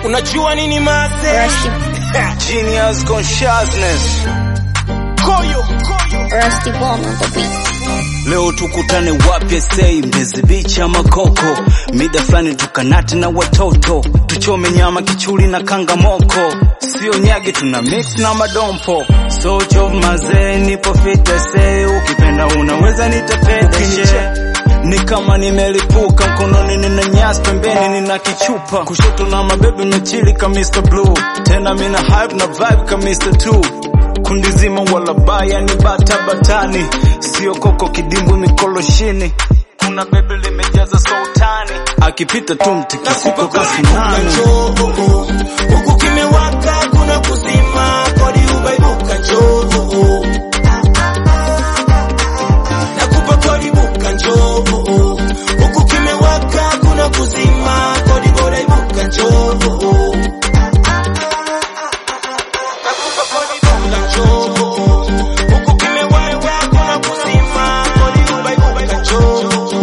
Unajua nini mase? Rusty, Genius consciousness. Koyo, koyo. Rusty Bone on the beat. Leo tukutane wapi sei Mbezi Beach ama Koko, mida fulani tukanate na watoto, tuchome nyama kichuli na kangamoko, sio nyage tuna mix na madompo, socho mazee, nipo fite sei, ukipenda unaweza nitapedeshe ni kama nimelipuka mkononi, nina nyasi pembeni, nina kichupa kushoto na mabebe mechili ka Mr. Blue, tena mina hype na vibe ka Mr. Two kundi zima wala baya ni bata batani, sio koko kidimbwi mikoloshini. Kuna bebe limejaza sultani, akipita tu mtikisiko kasinani. njoo huku kimewaka kuna kuzima kodi ubaibuka njoo nakupa kodi buka njoo huku kimewaka kuna kuzima kodi bora ibuka njoo nakupa kodi buka njoo huku kimewaka kuna kuzima kodi ubaibuka njoo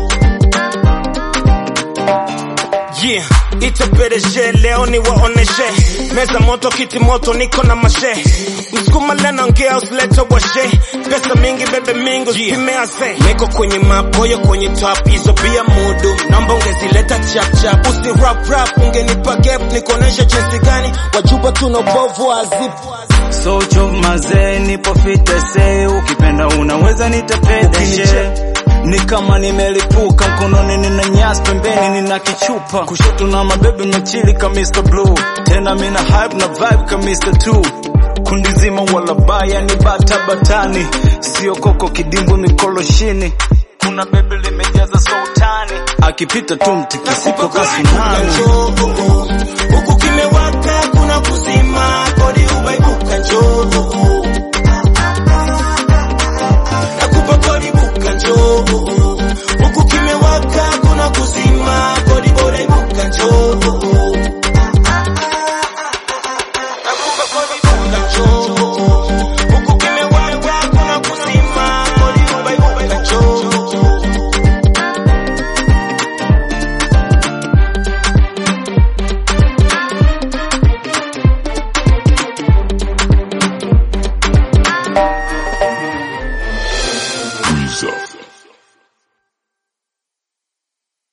Yeah, itapereshe leo ni waoneshe meza moto kiti moto niko na mashe msukuma lena ongea usilete washe pesa mingi bebe mingi usipime ase niko kwenye mapoyo kwenye top hizo pia mudu namba ungezileta chap chap usi rap rap ungenipa gap nikuonesha jinsi gani wajuba tuna ubovu wa zip Socho mazee, nipo fite sei, ukipenda unaweza nitapedeshe ni kama nimelipuka mkononi, nina nyasi pembeni, nina kichupa kushoto na mabebe mechili ka Mr. Blue, tena mina hype na vibe ka Mr. Two kundi zima wala baya ni bata batani, sio koko kidimbwi mikoloshini. Kuna bebe limejaza sultani, akipita tu mtikisiko kasinani. njoo